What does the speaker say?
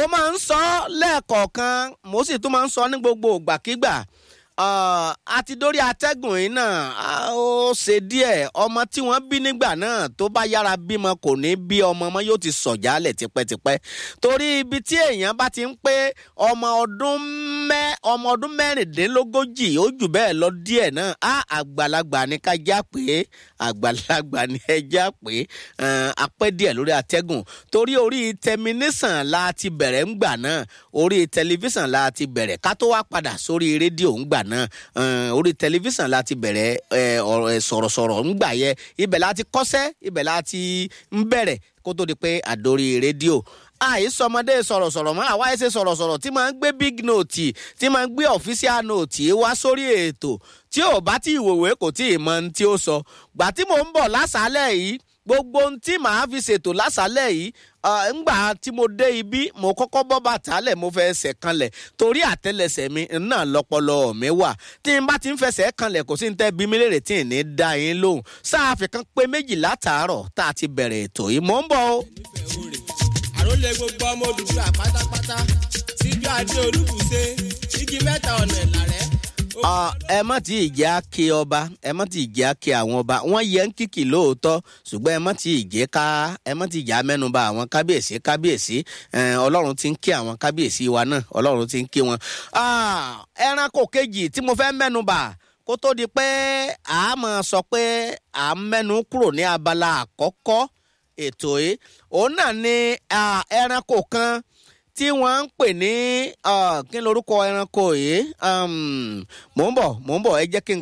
máa ń sọ lẹ́ẹ̀kọ̀ọ̀kan mo sì tún máa ń sọ ní gbogbo ìgbàkigbà àti dórí atẹ́gùn yìí náà ó ṣe díẹ̀ ọmọ tí wọ́n bí nígbà náà tó bá yára bímọ kò ní bí ọmọ ọmọ yóò ti sọ̀jálẹ̀ tipẹ́tipẹ́ torí ibi tí èèyàn bá ti ń pé ọmọ ọdún mẹ́ ọmọ ọdún mẹ́rìndínlógójì ó jù bẹ́ẹ̀ lọ díẹ̀ náà á àgbàlagbà ní ká já pé àgbàlagbà ní ẹ já pé apẹ́ díẹ̀ lórí atẹ́gùn torí orí tẹminísàn la ti bẹ̀rẹ̀ ńgbà náà orí tẹlifíṣàn la ti bẹ̀rẹ̀ ká tó wá padà sórí rédíò ńgbà náà orí tẹlifíṣàn la ti bẹ̀rẹ̀ sọ̀rọ̀sọ̀rọ̀ ńgbà yẹ ibẹ̀ la ti kọ́sẹ́ ibẹ̀ la ti ń bẹ̀rẹ̀ kó tó di pé àdórí rédíò àìsọmọdé sọ̀rọ̀sọ̀rọ̀ mọ́ àwa ẹ̀ṣẹ̀ sọ̀rọ̀sọ̀rọ̀ tí máa ń gbé big note tí máa ń gbé official note wá sórí ètò tí ò bá tí ìwòwé kò tí ì mọ ohun tí ó sọ gbà tí mò ń bọ̀ lásàálẹ̀ yìí gbogbo ohun tí màá fi ṣètò lásàálẹ̀ yìí ńgbà tí mo dé ibi mo kọ́kọ́ bọ́ bàtà lẹ̀ mo fẹ́ ẹsẹ̀ kanlẹ̀ torí àtẹlẹsẹ̀ mi náà lọ́pọlọ mi wà tí n bá ti ń fẹsẹ̀ kanlẹ̀ kò sí ní tẹ́ bí mi lérè tí ì ní da yín lóhùn sáàfì kan pé méjì látàárọ̀ tá a ti bẹ̀rẹ̀ ètò yìí mò ń bọ̀ o. àròlé gbogbo ọmọ Odùduwà pátápátá síjú adé olúbùṣe igi mẹ́ta ọ̀nà ìlàrẹ́ ẹ má ti ìjẹ́ àkè ọba ẹ má ti ìjẹ́ àkè àwọn ọba wọ́n yẹ ń kìkì lóòótọ́ ṣùgbọ́n ẹ má ti ìjẹ́ ká ẹ má ti ìjà mẹ́nuba àwọn kábíyèsí kábíyèsí ọlọ́run ti ń kí àwọn kábíyèsí wa náà ọlọ́run ti ń kí wọn. ẹranko kejì tí mo fẹ́ mẹ́nuba kó tó di pé a máa sọ pé à ń mẹ́nu kúrò ní abala àkọ́kọ́ ètò yìí òun náà ni ẹranko kan tí wọ́n ń pè ní kí lorúkọ ẹranko yìí mò ń bọ̀ mò ń bọ̀ ẹ jẹ́ kí n